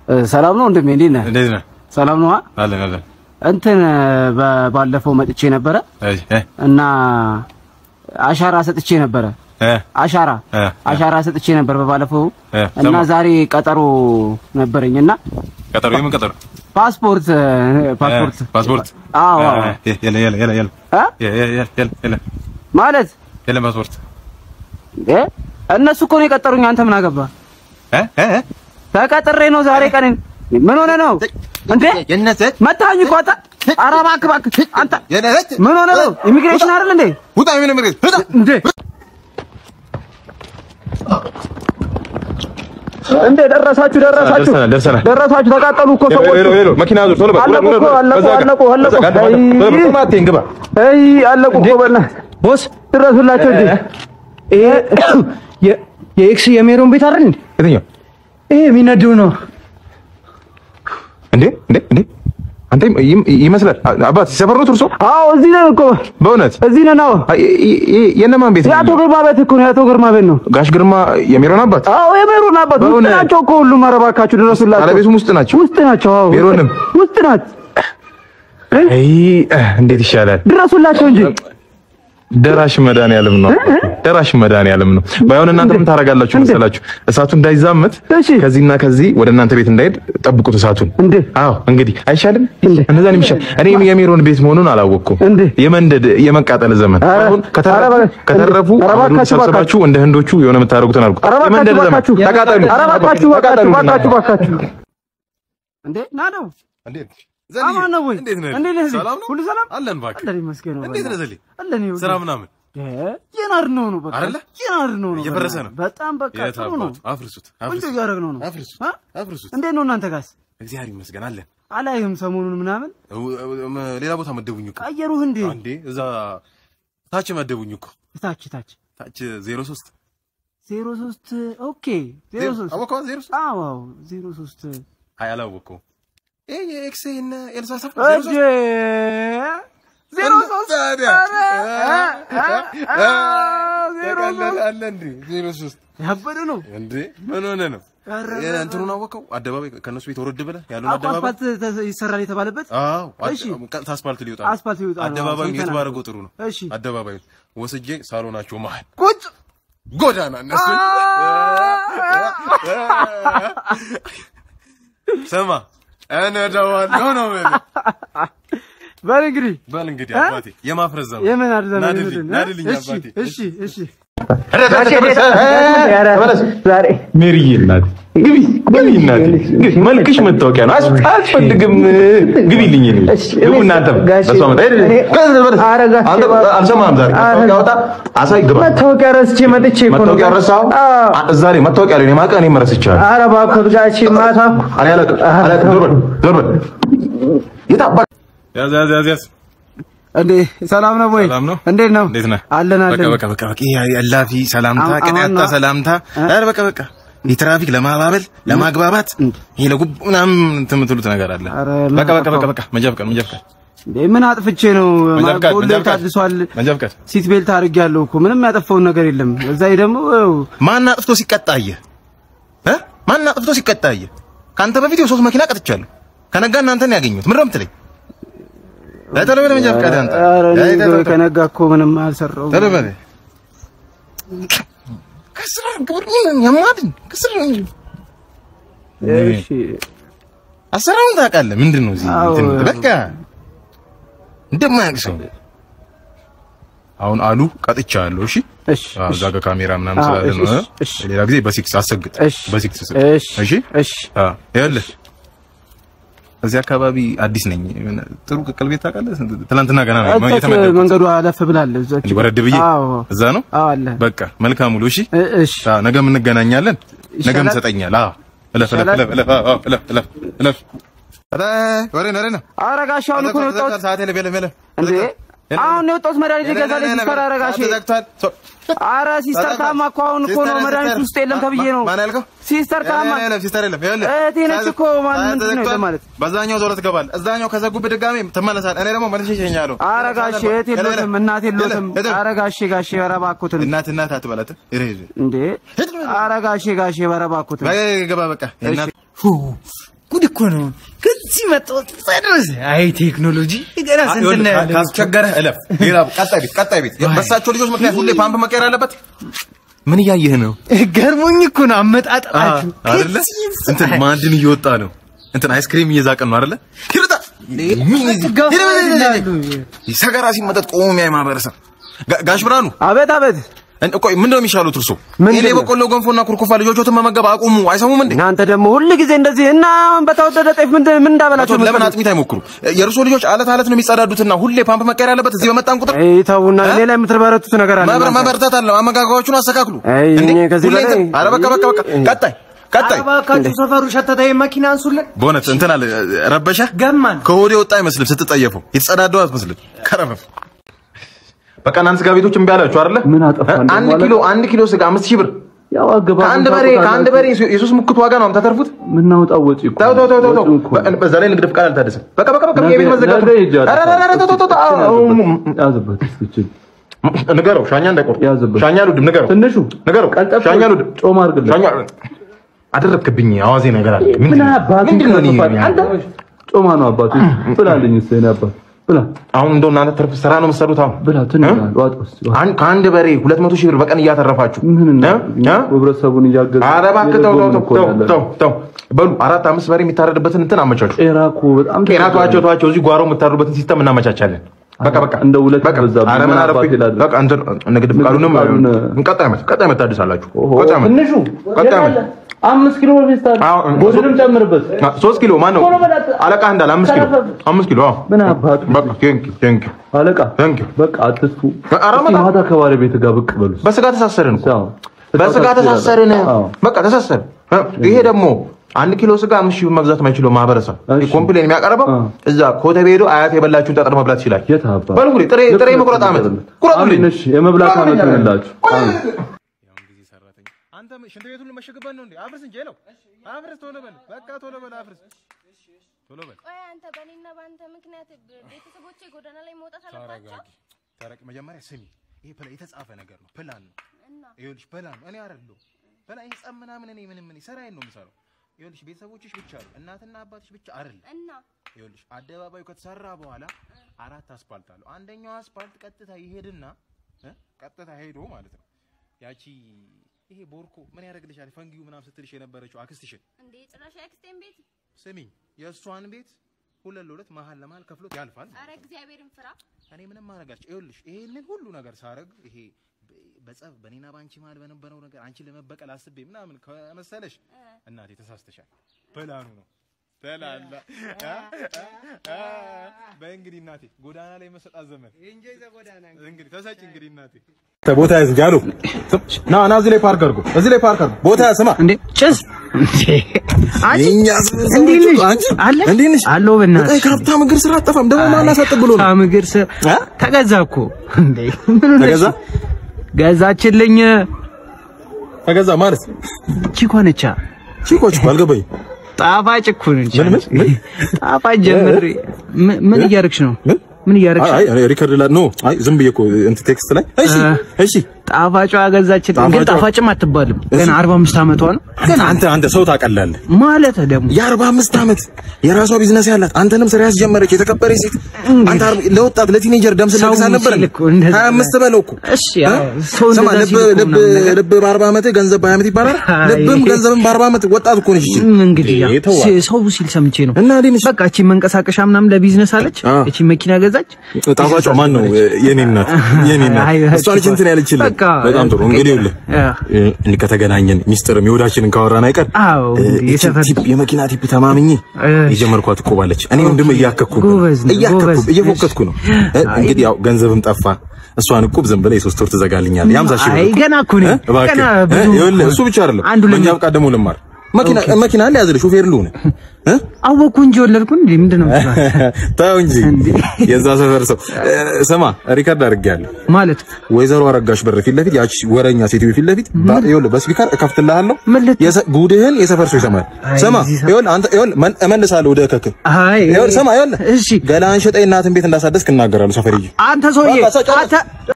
ሰላም ነው ወንድሜ፣ እንዴት ነህ? እንዴት ነህ? ሰላም ነው። አለን አለን። እንትን በ- ባለፈው መጥቼ ነበረ እሺ እ እና አሻራ ሰጥቼ ነበረ። እ አሻራ እ አሻራ ሰጥቼ ነበር በባለፈው እ እና ሰማሁ። ዛሬ ቀጠሮ ነበረኝ እና ቀጠሮ የምን ቀጠሮ? ፓስፖርት ፓስፖርት እ ፓስፖርት? አዎ አዎ። እ የለ የለ የለ የለ እ? የለ የለ የለ የለ ማለት የለ ፓስፖርት እ እነሱ እኮ ነው የቀጠሩኝ። አንተ ምን አገባ? እ እ እ ተቀጥሬ ነው ዛሬ ቀን። ምን ሆነ ነው እንዴ? የነሰት መታኝ እኮ አንተ። ኧረ እባክህ እባክህ አንተ የነሰት ምን ሆነ ነው? ኢሚግሬሽን አይደል እንዴ? ውጣ ምን ምርት ውጣ እንዴ እንዴ ደረሳችሁ ደረሳችሁ ደርሰናል ደርሰናል። ደረሳችሁ ተቃጠሉ እኮ ሰዎች ሄሎ ሄሎ መኪና ዙር ቶሎ በል አለቁ ውረድ፣ እኮ ውረድ፣ አለቁ በዛ ጋር፣ አለቁ አለቁ በዛ ጋር፣ አይ ቶሎ በል፣ ቶሎ አትይን፣ ግባ አይ አለቁ እኮ በእናትህ ቦስ ድረሱላቸው እንጂ ይሄ የ- የኤክስ የሜሮን ቤት አይደል እንዴ? የትኛው ይሄ የሚነደው ነው። እንዴ እንዴ እንዴ አንተ ይም- ይመስላል አባት ሲሰፈር ነው ትርሶ አዎ እዚህ ነን እኮ በእውነት እዚህ ነን አዎ አይ፣ ይ- ይ- የእነማን ቤት ነው? የአቶ ግርማ ቤት እኮ ነው የአቶ ግርማ ቤት ነው ጋሽ ግርማ የሚሮን አባት አዎ የሜሮን አባት ውስጥ በእውነት? ናቸው እኮ ሁሉም ኧረ እባካችሁ ድረሱላቸው ባለቤቱም ውስጥ ናቸው። ውስጥ ናቸው አዎ ሜሮንም? ውስጥ ናት አይ እንዴት ይሻላል ድረሱላቸው እንጂ ደራሽ መድኃኒዓለም ነው። ደራሽ መድኃኒዓለም ነው። ባይሆን እናንተ ምን ታደርጋላችሁ መሰላችሁ? እሳቱ እንዳይዛመት እሺ። ከዚህና ከዚህ ወደ እናንተ ቤት እንዳይሄድ ጠብቁት እሳቱን። እንዴ? አዎ እንግዲህ አይሻልም? እንዴ? እንደዛ ነው የሚሻል። እኔ የሜሮን ቤት መሆኑን አላወቅኩም። እንዴ? የመንደድ የመቃጠል ዘመን ኧረ፣ አሁን ከተረፉ ኧረ በቃ- ከተረፉ ኧረ አሁን እባካችሁ፣ ሰብስባችሁ እንደ ህንዶቹ የሆነ የምታደርጉትን አድርጉ። ኧረ እባካችሁ የመንደድ ዘመን እባካችሁ ተቃጠሉ። ኧረ እባካችሁ ተቃጠሉ። እባካችሁ እባካችሁ እባካችሁ እንዴ ና ነው እንዴት አማን ነው ወይ? እንዴት ነህ? እንዴት ነህ? ሰላም ነው? ሁሉ ሰላም? አለን እባክህ። አለን ይመስገን ነው። እንዴት ነህ ዘሌ? አለን ይኸውልህ። ስራ ምናምን እ የናር ነው ነው በቃ አይደለ? የናር ነው ነው እየፈረሰ ነው። በጣም በቃ የት ጥሩ ነው። አባቱ? አፍርሱት ቆንጆ አፍርሱት እያደረግነው ነው። አፍርሱት አ? አፍርሱት። እንዴት ነው እናንተ ጋስ? እግዚአብሔር ይመስገን አለን። አላይህም ሰሞኑን ምናምን እ- እ- ሌላ ቦታ መደቡኝ እኮ ቀየሩህ እንዴ? አንዴ እዛ ታች መደቡኝ እኮ ታች ታች ታች ዜሮ ሶስት ዜሮ ሶስት ኦኬ ዜሮ ሶስት አወቀዋ ዜሮ ሶስት አዎ አዎ ዜሮ ሶስት አይ አላወቀውም። ይሄ የኤክስ እና ኤልሳ ሰፈር ዜሮ እጄ ሶስት ዜሮ ሶስት ታዲያ? ኧረ፣ አ- አ- ዜሮ ሶስት አለ እንዴ ዜሮ ሶስት ያበደ ነው። እንዴ ምን ሆነ ነው? ኧረ፣ እንትኑን አወቀው አደባባይ ከእነሱ ቤት ወረድ ብለህ ያለውን አቋ አደባባይ አስፋልት ተ- ይሰራል የተባለበት አዎ እሺ። ቀጥታ አስፋልት ሊወጣ ነው። አስፋልት ሊወጣ ነው። አደባባዩን የት ሰምተናል። ባደረገው ጥሩ ነው። እሺ አደባባዩን ወስጄ ሳሎናቸው መሀል ቁጭ ጎዳና እነሱ ስማ እነዳዋለሁ ነው የምልህ። በል እንግዲህ በል እንግዲህ እ? አባቴ የማፍረስ ዘመን የምን አድዘና ናድልኝ ናድልኝ እሺ አባቴ እሺ እሺ ዛሬ ሜሪዬ እናቴ ግቢ ግቢ እናቴ ግቢ መልክሽ መታወቂያ ነው አስ- አያስፈልግም ግቢልኝ እኔ ግቡ እናንተም ጋሼ፣ በሷ መጣ ሄድ ሄድ እኔ- ሄድ ኧረ ጋሼ፣ አንተ አልሰማህም ዛሬ ኧረ- መታወቂያ አውጣ አሳይ ግባ መታወቂያ ረስቼ መጥቼ እኮ ነው። መታወቂያ ረሳኸው አዎ። አ- እዛ ላይ መታወቂያ ላይ ማቀ እኔ መረስቻለሁ ኧረ እባክህ ጋሼ ማታ እኮ እኔ አላውቅም አላውቅም ዞር በል ዞር በል የት አባ- ያዝ ያዝ ያዝ ያዝ እንዴ ሰላም ነው ወይ? ሰላም ነው? እንዴት ነው? እንዴት ነህ? አለን በቃ አለን። በቃ በቃ በቃ ይሄ እላፊ ሰላምታ አሁን- ቅንያታ አሁን- ሰላምታ ኧረ በቃ በቃ የትራፊክ ለማባበል ለማግባባት ይሄ ለጉብ ምናምን እንትን የምትሉት ነገር አለ። ኧረ በቃ በቃ በቃ በቃ መንጃ ፍቃድ መንጃ ፍቃድ እንዴ ምን አጥፍቼ ነው? መንጃ ፍቃድ ሁሌ መንጃ ፍቃድ ታድሷል። መንጃ ፍቃድ ሲት ቤልት አድርጌያለሁ እኮ ምንም ያጠፋውን ነገር የለም። እዛ ላይ ደግሞ ያው ማን አጥፍቶ ሲቀጣ አየህ እ ማን አጥፍቶ ሲቀጣ አየህ? ከአንተ በፊት የሶስት መኪና ቀጥቻለሁ። ከነጋ እናንተን ያገኙት ምንድን ነው የምትለኝ? ቶሎ በል መንጃ ፍቃድ አንተ ኧረ እኔ ቶሎ እንደው በል። ከነጋ እኮ ምንም አልሰራሁም። ቶሎ በል ከስራ ግብር ምን ያማድን ከስራ እሺ አሰራሩን ታውቃለህ። ምንድን ነው እዚህ አዎ። እንትን በቃ እንደማያውቅ ሰው አሁን አሉ ቀጥቻለሁ። እሺ እሺ አዎ፣ እዛ ጋር ካሜራ ምናምን አዎ፣ ስላለ እሺ፣ ነው። እሺ፣ እሺ። ሌላ ጊዜ በሲክስ አሰግጥ፣ እሺ በሲክስ ስጥ። እሺ እሺ እሺ አዎ፣ ይኸውልህ እዚህ አካባቢ አዲስ ነኝ። የሆነ ጥሩ ቅቅል ቤት ታውቃለህ? ትናንትና ገና ነው እዛች የተመደብኩት። መንገዱ አለፍ ብላለች። እዛች እንዲህ ወረድ ብዬ አዎ እዛ ነው። አዎ አለ። በቃ መልካም ሙሉ። እሺ እ- እሺ አዎ፣ ነገም እንገናኛለን። ነገም ይሻላል? ትሰጠኛለህ። አዎ፣ እለፍ እለፍ ይሻላል? እለፍ እለፍ አዎ፣ እለፍ እለፍ እለፍ። ኧረ ወሬ ነው ወሬ ነው። ኧረ ጋሼ አሁን እኮ ነው የወጣሁት። ሰዓት የለም የለም የለም። እንዴ አሁን ነው የወጣሁት። መድኃኒት ይገዛልኝ ሲስተር። ኧረ ጋሼ ተዘግቷል። ሶ- ኧረ ሲስተር ታማ እኮ አሁን እኮ ነው ሲስተር፣ መድኃኒት ሲስተር። ውስጥ የለም ተብዬ ነው። ማን ያልከው? ሲስተር ታማ የለም፣ የለም፣ ሲስተር የለም። ይኸውልህ፣ እህቴ ነች እኮ ማን ሰዓት ምንድን ነው ተዘግቷል። ለማለት በዛኛው ዞሮ ትገባለህ። እዛኛው ከዘጉብህ ድጋሜ ትመለሳለህ። እኔ ደግሞ መልሼ እሸኝሃለሁ። ኧረ ጋሼ እህት የሎትም እናት የሎትም። ሄደህ፣ ኧረ ጋሼ ጋሼ ኧረ እባክዎትን እናት እናት አትበላት። ይሄ እንዴ ኧረ ጋሼ ጋሼ ኧረ እባክዎትን በቃ ግባ በቃ እናት ጉድ እኮ ነው። ከዚህ መጣሁ ድረስ አይ ቴክኖሎጂ ገና ስንት እናያለን። ካስቸገረህ እለፍ። ሌላ ቀጣይ ቤት ቀጣይ ቤት በሳቸው ልጆች ምክንያት ሁሌ ፓምፕ መቀየር አለበት። ምን እያየህ ነው? ገርሞኝ እኮ ነው አመጣጣችሁ። አይደለ እንትን ማዕድን እየወጣ ነው። እንትን አይስክሪም እየዛቀን ነው አይደለ? ይርጣ ሰገራ ሲመጠጥ ቆሞ የሚያይ ማህበረሰብ። ጋ- ጋሽ ብርሃኑ አቤት አቤት። እን- ቆይ ምንድን ነው የሚሻሉት እርሶ? ምንድን እኔ ነው? በቆሎ ገንፎና ኩርኩፋ ልጆቾትን መመገብ አቁሙ። አይሰሙም እንዴ? እናንተ ደግሞ ሁል ጊዜ እንደዚህ እና አሁን በተወደደ ጤፍ ምን ምን እንዳበላቸው አቶ ለምን አጥሚት አይሞክሩ? የእርሶ ልጆች አለት አለት ነው የሚጸዳዱትና ሁሌ ፓምፕ መቀየር አለበት። እዚህ በመጣን ቁጥር አይ ተውና፣ እኔ ላይ የምትበረቱት ነገር አለ። መብረ- እናንተ። መበርታት አለ። አመጋገባችሁን አስተካክሉ። አይ እንዴ? እኔ ከዚህ ሁሌ በላይ- እንትን- ኧረ በቃ በቃ በቃ ቀጣይ ቀጣይ እባካችሁ ሰፈሩ ሸተታ መኪና አንሱልን። በእውነት እንትን አለ ረበሸ ገማን ከወዴ ወጣ አይመስልም። ስትጠየፈው የተጸዳደው አትመስልም። ከረፈፍ በቃ እናንተ ስጋ ቤቶች እምቢ አላችሁ አይደለ? ምን አጠፋን እ? አንድ ማለት? ኪሎ አንድ ኪሎ ስጋ አምስት ሺህ ብር ያው አገባ ከአንድ በሬ ከአንድ በሬ የሶስት ሙክት ዋጋ ነው የምታተርፉት። የምናወጣው ወጪ እኮ ተው ተው ተው ተው ተው። ወጪው እኮ ነው። በዛ ላይ ንግድ ፍቃድ አልታደሰም። በቃ በቃ በቃ ነገ- የቤት መዘጋቱ ነገ ሂጅ ኧረ ኧረ ኧረ ተው ተው ተው አዎ፣ አዎ፣ ያዝበት እስኪ እችን ንገረው ሻኛ እንዳይቆርጥ ያዝበት። ሻኛ አልወድም ንገረው ትንሹ ንገረው ቀልጠፍ ሻኛ አልወድም ጮማ አድርግለት ሻኛ አደረግክብኝ አዋዜ ነገር አለ ምን ምንድን ነው? አባቱ ምንድን ነው እኔ አንተ ጮማ ነው አባቱ ብላልኝ እስኪ የእኔ አባት ብላ አሁን እንደው እናንተ ትርፍ ስራ ነው የምትሰሩት አሁን ብላ ትንሽ እ? ዋጥ ውስጥ አን- ከአንድ በሬ ሁለት መቶ ሺህ ብር በቀን እያተረፋችሁ ምን እና እ? እ? ህብረተሰቡን እያገዘ ኧረ እባክህ ተው ተው እየደጎምን ተው እኮ ተው ያለን። ተው ተው በሉ አራት አምስት በሬ የሚታረድበትን እንትን አመቻቹ። ጤና እኮ በጣም ጤና ተዋቸው ተዋቸው እዚህ ጓሮ የምታሩበትን ሲስተም እናመቻቻለን። በቃ በቃ እንደ ሁለት በቃ በዛብኝ። ኧረ ምን ምን አረፍኩኝ። አባቴ ላድርግ? በቃ እንትን ንግድ ፍቃዱንም ፍቃዱን- ቀጣይ ዓመት ቀጣይ ዓመት ታድሳላችሁ። ኦሆ፣ ቀጣይ ዓመት ትንሹ ቀጣይ ዓመት አምስት ኪሎ በፌስታል አዎ፣ ጎድንም ጨምርበት አ፣ ሶስት ኪሎ ማን ነው ቶሎ በላት። አለቃ እንዳለ አምስት ኪሎ ተረፈ። አምስት ኪሎ አዎ። ምን አባቱ በቃ ቴንክ ቴንክ አለቃ ቴንክ በቃ አትስፉ ኧረ እስኪ በጣም- ማታ ከባሪ ቤት ጋር ብቅ በሉ በስጋ ተሳሰርን እኮ አዎ። በስጋ ተሳሰርን። አዎ። በቃ ተሳሰርን። እ፣ ይሄ ደግሞ አንድ ኪሎ ስጋ አምስት ሺህ ብር መግዛት የማይችለው ማህበረሰብ እሺ። ኮምፕሌን የሚያቀርበው አዎ። እዛ ኮተቤ ሄዶ አያት የበላችሁን ጠጠር መብላት ይችላል። የት አባ በሉ እንግዲህ ጥሬ ጥሬ መቁረጥ ዓመት ቁረጡልኝ። አሜን እሺ የመብላት ዓመት ይሆንላችሁ አሜን አንተ ሽንት ቤቱን መሸግበት ነው እንዴ? አፍርስ እንጂ ለው አፍርስ፣ ቶሎ በል በቃ ቶሎ በል አፍርስ፣ ቶሎ በል ቆይ አንተ በእኔና በአንተ ምክንያት ቤተሰቦቼ ጎዳና ላይ መውጣት አለባቸው ተረጋጊ፣ ተረቅ መጀመሪያ ስሚ፣ ይሄ ፕላ የተጻፈ ነገር ነው፣ ፕላን ነው። እና ይኸውልሽ ፕላን ነው። እኔ አይደለሁ ፕላን ይሄ ጸም ምናምን እኔ ምንም እኔ ስራዬን ነው የምሰራው። ይኸውልሽ ቤተሰቦችሽ ብቻ ነው እናትና አባትሽ ብቻ አይደለም። እና ይኸውልሽ አደባባዩ ከተሰራ በኋላ አራት አስፓልት አለው። አንደኛው አስፓልት ቀጥታ ይሄድና እ? ቀጥታ ሄዶ ማለት ነው ያቺ ይሄ ቦርኮ ምን ያደርግልሻል ፈንጊው ምናምን ስትልሽ የነበረችው አክስትሽን እንዴ ጭራሽ የአክስቴን ቤት ስሚኝ፣ የእሷን ቤት ሁለት ለሁለት መሀል ለመሀል ከፍሎት ያልፋል። አረ እግዚአብሔርን ፍራ እኔ ምንም ማድረጋቸው ይኸውልሽ፣ ይሄንን ሁሉ ነገር ሳረግ ይሄ በ- በጸብ በኔና ባንቺ መሀል በነበረው ነገር አንቺን ለመበቀል አስቤ ምናምን ከመሰለሽ እናቴ ተሳስተሻል። ፕላኑ ነው ተላላ በእንግዲህ እናቴ ጎዳና ላይ መሰጣት ዘመን እንግዲህ ተሰጭ እንግዲህ እናቴ ቦታ ያዝ እንጂ አሉ ና ና እዚህ ላይ ፓርክ አድርጎ እዚህ ላይ ፓርክ አድርጎ ቦታ ያዝ ስማ እንዴ ጭስ የእኛ እንዴት ነሽ? አንቺ አለ እንዴት ነሽ? አለሁ በእናትሽ። በጣም ከሀብታም እግር ስራ አጠፋም ደግሞ ማን አሳጥብ ብሎ ነው ከምግር ስ እ? ተገዛ እኮ እንዴ ምን ሆነሽ? ተገዛ? ገዛችልኝ ተገዛ ማለት ቺኮ ነቻ ቺኮች እኮ አልገባኝም ጣፋጭ እኮ ነች ምን ምን ምን ጣፋጭ ጀምሬ ምን- ምን እያደረግሽ ነው ምን ምን እያደረግሽ አይ አይ ሪከርድ ላይ ኖ አይ ዝም ብዬ እኮ እንትን ቴክስት ላይ እሺ እ። እሺ ጣፋጯ ገዛችልኝ ግን ጣፋጯ? ጣፋጭም አትባልም ገና 45 ዓመቷ ነው ግን አንተ አንተ ሰው ታቀላለህ ማለት ደግሞ የአርባ አምስት ዓመት የራሷ ቢዝነስ ያላት አንተንም ስራ ያስጀመረች የተከበረች ሴት አንተ አርባ- ለወጣት ለቲኔጀር ደም ሰው ስለቅስ አልነበረም ሲል እኮ እንደዛ ሀያ አምስት በለው እኮ እሺ ያው እ? ሰው ስማ እንደዛ ልብ ሲል እኮ ልብ ምናምን ነገር ልብ በአርባ ዓመት ገንዘብ በሀያ ዓመት ይባላል አይ። ልብም ገንዘብም በአርባ ዓመት ወጣት እኮ ነች ይቺ ም እንግዲህ ያው ይሄ ተዋ። ሲ- ሰው ሲል ሰምቼ ነው እና እንዴት ነሽ? በቃ እቺ መንቀሳቀሻ ምናምን ለቢዝነስ አለች አ። እቺ መኪና ገዛች ጣፋጯ ማን ነው የኔ እናት የኔ እናት አይ፣ እሷ ነች እንትን ያለችልኝ በቃ በጣም ጥሩ እንግዲህ ይኸውልህ አ። እንዲህ ከተገናኘን ሚስጥርም የወዳችንን ካወራን አይቀር አዎ፣ እ፣ እንግዲህ ይቺ የሰፈር- ቲፕ የመኪና ቲፕ ተማምኜ እ። የጀመርኳት እኮ ባለች እኔ ወንድም እያከኩ ነው ጎበዝ ነው፣ እያከኩ ጎበዝ። እየፎከትኩ ነው እ፣ እንግዲህ ያው ገንዘብም ጠፋ እሷን እቁብ ዝም ብለህ የሶስት ወር ትዘጋልኛለህ የሀምሳ ሺህ ብር አይ እቁብ። ገና እኮ ነኝ እ፣ እባክህ ገና እ፣ ብዙ ይኸውልህ እሱ ብቻ አይደለም አንዱ በእኛ ለምን ብቃት ደግሞ ልማር መኪና መኪና አለ ያዝልህ ሾፌር ልሁን እ አወኩ እንጂ ወለድኩ እንዴ ምንድን ነው የምትለው? ተው እንጂ የዛ ሰፈር ሰው እ፣ ስማ ሪከርድ አድርጌያለሁ ማለት ወይዘሮ አረጋሽ በር ፊት ለፊት ያቺ ወረኛ ሴትዮ ፊት ለፊት ባ- ይኸውልህ በስፒከር እከፍትልሃለሁ ምን ልት- የሰ- ጉድህን የሰፈር ሰው ይሰማል። አይ፣ ስማ እዚህ ሰፈር- ይኸውልህ አንተ ይኸውልህ መን- እመልሳለሁ ወደ እከክ አይ ይኸውልህ ስማ ይኸውልህ እሺ ገላን ሸጠኝ እናትን ቤት እንዳሳደስክ እናገራለሁ ሰፈርዬ አንተ ሰውዬ በቃ ሰው ጨረስ። አንተ